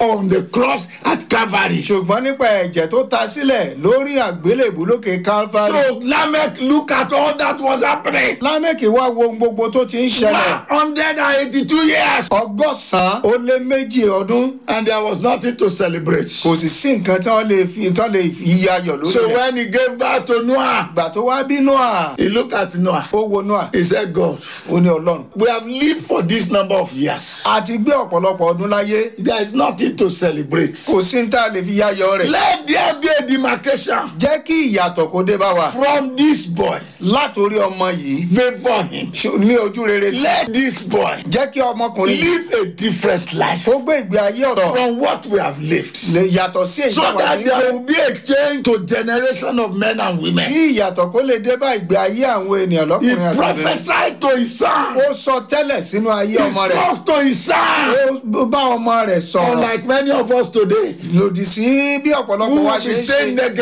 on the cross at Calvary. ṣùgbọ́n nípa ẹ̀jẹ̀ tó ta sílẹ̀ lórí àgbélébù lókè calvary. So Lamech look at all that was happening. lámẹ́kì wá wo ohun gbogbo tó ti ń ṣẹlẹ̀. One hundred and eighty-two years. ọgọ́sàn-án ó lé méjì ọdún And there was nothing to celebrate. kò sì sí nǹkan tí wọ́n lè fi tí wọ́n lè fi ayọ̀ lórí So rẹ̀. when he gave birth to Noah, ìgbà tó wá bí noah he looked at Noah. ó wo noah He said, God, ó ní ọlọ́run. we have lived for this number of years. a ti gbé ọ̀pọ̀lọpọ̀ ọdún láyé There is nothing to celebrate. kò sí ní tá a lè fi yayọ̀ rẹ̀. Let there be a demarcation jẹ́ kí ìyàtọ̀ kó dé bá wa from this boy. látòrí ọmọ yìí Favor him. ṣo- ní ojú rere sí. Let this boy jẹ́ kí ọmọkùnrin yìí live a different life kó gbé ìgbé ayé ọ̀rọ̀ from what we have lived. lè yàtọ̀ sí èyí So táwa ti that ń there gbé. will be a change to generation of men and women. kí ìyàtọ̀ kó lè dé bá ìgbé ayé àwọn ènìyàn He lọ́kùnrin àti obìnrin. prophesied to his son. ó sọ tẹ́lẹ̀ sínú ayé He ọmọ rẹ̀ spoke to his son. ó bá ọmọ rẹ̀ sọ̀rọ̀ Unlike many of us today, lòdì sí bí ọ̀pọ̀lọpọ̀ who wa will ṣe be ń ṣe. saying